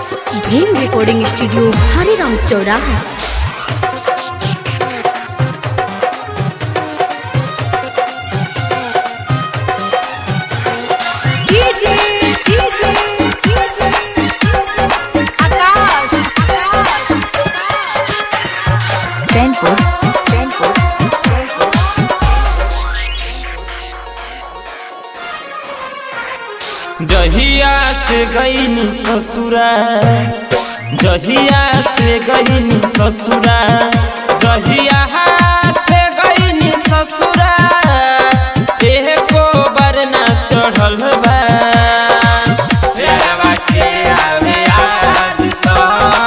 Bhim recording studio Hariram चौराहा DJ DJ Akash Akash Chainpur Chainpur जहिया से गईनी ससुरा जहिया से गईनी ससुरा जहिया से गईनी ससुरा एह को बरना चढ़ल बा प्यारवा के आवे आज तो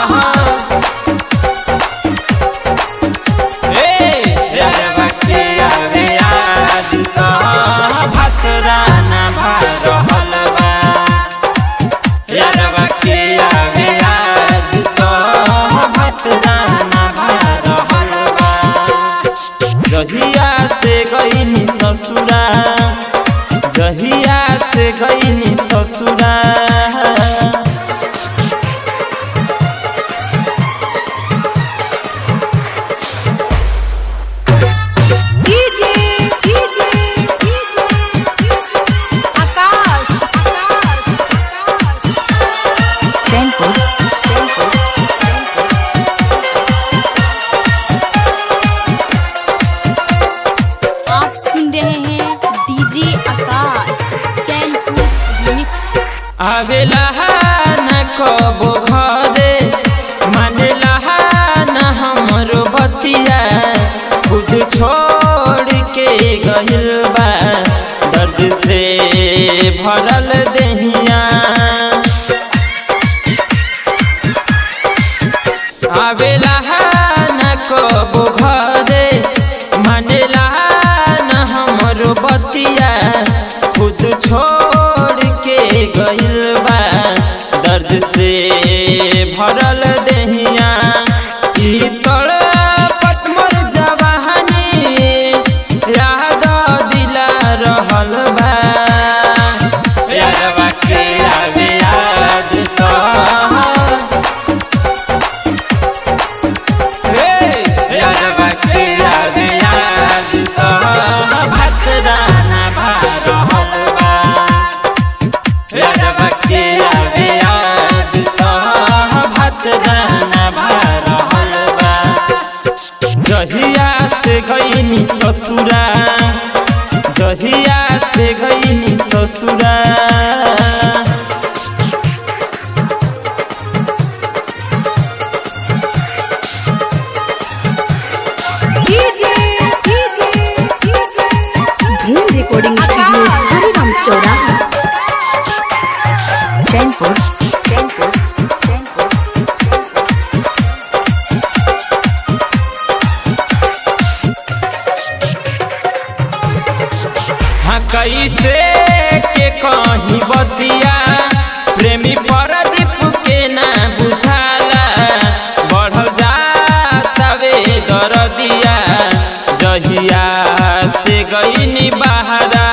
ए प्यारवा के आवे आज तो भतरा ना भरहल बा प्यारवा के आवे आज तो भतरा ना भरहल बा जहिया से गईनी ससुरा जहिया से गईनी ससुरा डीजे डीजे आकाश आकाश चैनपुर चैनपुर आप सुन रहे हैं डीजे आकाश चैनपुर रिमिक्स आवेला न कबो घरे मानेला न हमरो बतिया खुद छोड़ के गइल बा दर्द से भरल देहिया आवेला न कबो घरे मानेला न हमरो बतिया खुद छोड़ के गइल बा दर्द से भरल देहिया ई तड़पत मोर जवानी याद दिला रहल बा यादवा के आवे याद तो यादवा के आवे याद तो भतरा ना भरहल बा यादवा के आवे याद तो भतरा ना भरहल बा जहिया से गईनी ससुरा जहिया से गईनी ससुरा DJ DJ Bhim recording studio Hariram चौराहा चैनपुर चैनपुर चैनपुर हाँ कैसे के कहीं बतिया प्रेमी परदीप के ना बुझाला बढ़ जातवे दरदिया जहिया से गईनी बहारा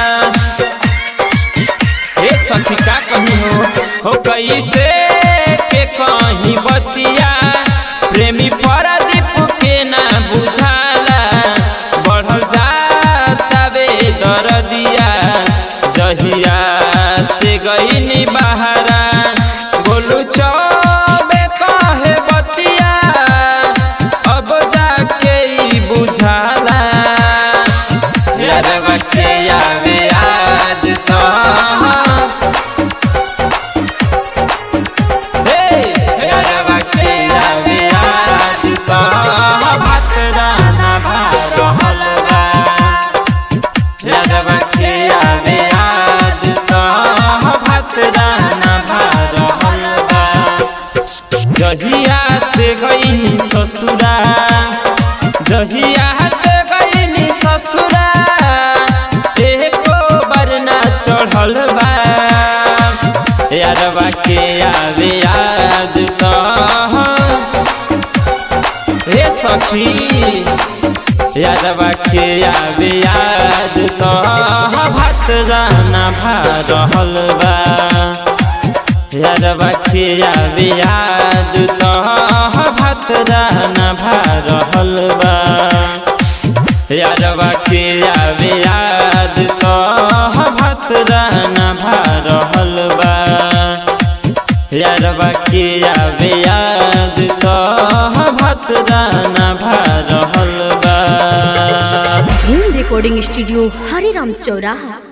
हे सखी का कहीं हो हो कैसे के कहीं बतिया प्रेमी परदीप के ना बुझाला बढ़ जातवे दरदिया जहिया से गईनी बहारा गोलू चौबे कहे बतिया अब जाके ई बुझाला यादवा के आवे आज तो हे यादवा के आवे आज तो भतरा ना भरहल बा यादवा के आवे आज तो भतरा ना भरहल बा जहिया से गईनी ससुरा जहिया से गईनी ससुरा एको बरना चढ़ल बा यारवा के आवे याद तो हे सखी यादवा के आवे याद तो भतरा ना भरहल बा यारवा के आवे याद तो भात रहना भा रहल बा यारवा के आवे याद तो भात रहना भा रहल बा यारवा के आवे याद तो भात रहना भा रहल बा धूम रिकॉर्डिंग स्टूडियो हरिराम चौराहा